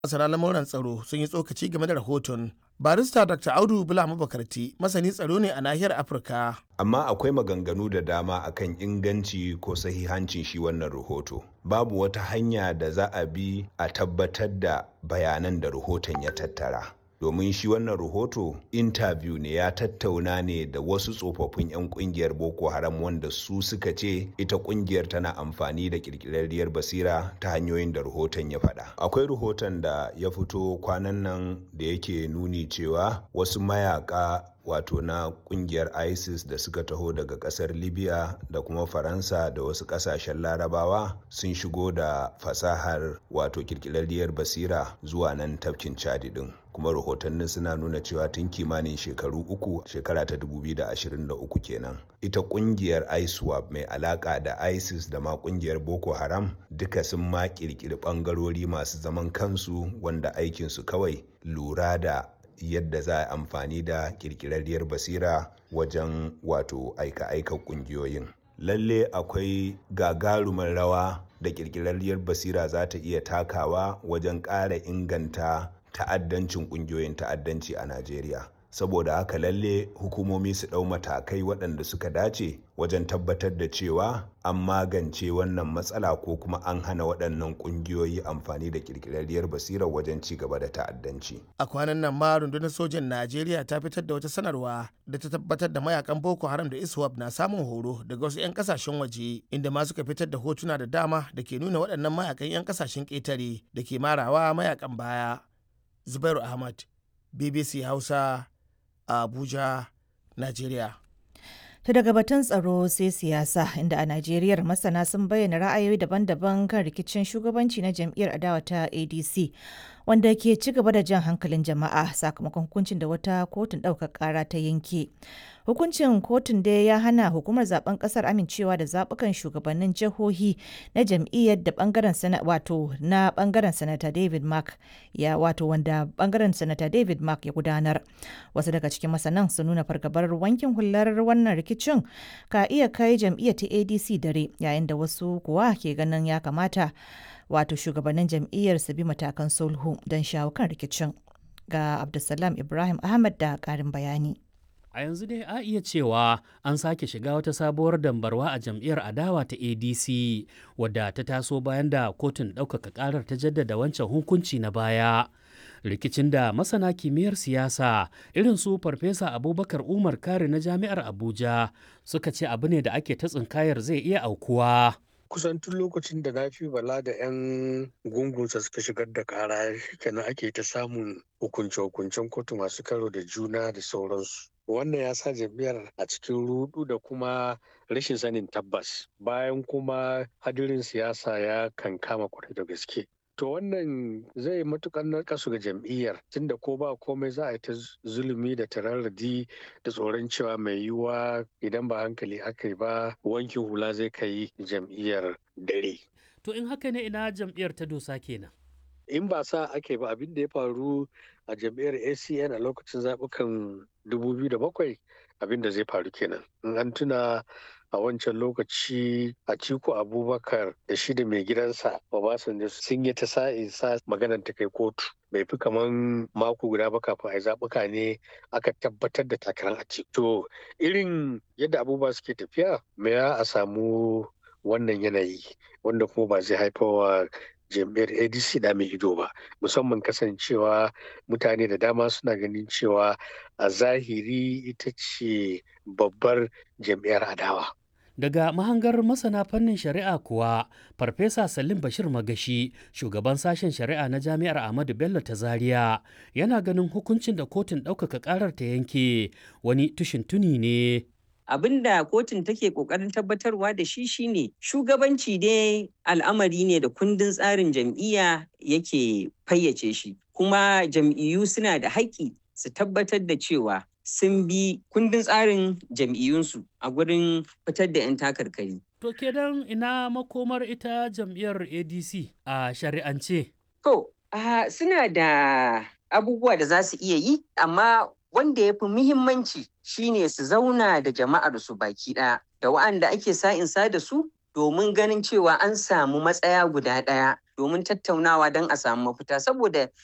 masana lamuran tsaro sun yi tsokaci game da rahoton barista dr audu bula mabakarti masani tsaro ne a nahiyar afirka amma akwai maganganu da dama akan inganci ko sahihancin shi wannan rahoto babu wata hanya da za a bi a tabbatar da bayanan da rahoton ya tattara domin shi wannan rahoto interview ne ya tattauna ne da wasu tsofaffin 'yan kungiyar boko haram wanda su suka ce ita kungiyar tana amfani da kirkirarriyar basira ta hanyoyin da rahoton ya faɗa akwai rahoton da ya fito kwanan nan da yake nuni cewa wasu mayaka wato na kungiyar isis da suka taho daga kasar libya da kuma faransa da wasu kasashen larabawa sun shigo da fasahar wato kirkirarriyar basira zuwa nan tafkin chadi din kuma rahotannin suna nuna cewa tun kimanin shekaru uku shekara ta 2023 kenan ita kungiyar iswap mai alaka da isis da ma kungiyar boko haram duka sun ma kirkiri bangarori masu zaman kansu wanda aikinsu kawai lura da yadda za a amfani da kirkirarriyar basira wajen wato aika-aika kungiyoyin lalle akwai gagarumar rawa da kirkirarriyar basira za ta iya takawa wajen ƙara inganta ta'addancin kungiyoyin ta'addanci a najeriya saboda haka lalle hukumomi su ɗau matakai waɗanda suka dace wajen tabbatar da cewa an magance wannan matsala ko kuma an hana waɗannan ƙungiyoyi amfani da ƙirƙirarriyar basirar wajen ci gaba da ta'addanci. a kwanan nan ma rundunar sojan najeriya ta fitar da wata sanarwa da ta tabbatar da mayakan boko haram da iswap na samun horo daga wasu 'yan kasashen waje inda ma suka fitar da hotuna da dama da ke nuna waɗannan mayakan 'yan kasashen ƙetare da ke marawa mayakan baya zubairu ahmad bbc hausa a Abuja, Najeriya. Ta daga batun tsaro sai siyasa inda a Najeriya masana sun bayyana ra'ayoyi daban-daban kan rikicin shugabanci na jam'iyyar adawa ta ADC wanda ke ci gaba da jan hankalin jama'a sakamakon hukuncin da wata kotun ɗaukar ƙara ta yanke. Hukuncin kotun dai ya hana hukumar zaben ƙasar amincewa da zaɓukan shugabannin jihohi na jam'iyyar da bangaren sana wato na bangaren sanata David Mark ya wato wanda bangaren sanata David Mark ya gudanar. Wasu daga cikin masanan sun nuna fargabar wankin hular wannan rikicin ka iya kai jam'iyyar ta ADC dare yayin da wasu kuwa ke ganin ya kamata wato shugabannin jam'iyyar su bi matakan sulhu don shawo kan rikicin. Ga Abdulsalam Ibrahim Ahmad da ƙarin bayani. A yanzu dai a iya cewa an sake shiga wata sabuwar dambarwa a jam'iyyar adawa ta ADC wadda ta taso bayan da kotun ɗaukaka ƙarar ta jaddada wancan hukunci na baya. Rikicin da masana kimiyyar siyasa irin su Farfesa Abubakar Umar Kare na Jami'ar Abuja suka ce abu ne da ake ta tsinkayar zai iya aukuwa. kusan tun lokacin da na fi bala da 'yan gungunsa suka shigar da kara kenan ake ta samun hukunce-hukuncen kotu masu karo da juna da sauransu wannan ya sa jam'iyyar a cikin rudu da kuma rashin sanin tabbas bayan kuma hadirin siyasa ya kankama kwarai da gaske to wannan zai matukar narkasu ga jam'iyyar tunda ko ba komai za a yi ta zulumi da tararradi da tsoron cewa mai yiwuwa idan ba hankali aka yi ba wankin hula zai kai jam'iyyar dare To in haka ne ina jam'iyyar ta dosa kenan. in ba sa ake ba abin da ya faru a jam'iyyar acn a lokacin zaɓukan 2007 abin da zai faru kenan in an tuna a wancan lokaci a ciko abubakar da shi da mai gidansa obasanjo sun yi ta sa'in sa maganar ta kai kotu bai fi kaman mako guda ba kafin a zaɓuka ne aka tabbatar da takarar a to irin yadda abubuwa suke tafiya me a samu wannan yanayi wanda kuma ba zai haifawa jam'iyyar adc da mai ido ba musamman kasancewa mutane da dama suna ganin cewa a zahiri ita ce babbar jam'iyyar adawa Daga mahangar masana fannin shari'a kuwa, Farfesa Salim Bashir Magashi, shugaban sashen shari'a na Jami'ar Ahmadu Bello ta Zaria, yana ganin hukuncin da kotun ɗaukaka ƙarar ta yanke wani tushin tuni ne. abin da kotun take kokarin tabbatarwa da shi shine shugabanci dai al'amari ne da kundin tsarin jam'iyya yake fayyace shi kuma jam'iyyu suna da haƙƙi su tabbatar da cewa sun bi kundin tsarin jam'iyyunsu a gurin fitar da 'yan takarkari. To kenan ina makomar ita jam'iyyar ADC a shari'ance? To, suna da abubuwa da za su iya yi, amma wanda ya fi muhimmanci shine su zauna da jama'ar su baki ɗaya da wa'anda ake sa'insa da su domin ganin cewa an samu matsaya guda ɗaya domin tattaunawa don a samu mafita saboda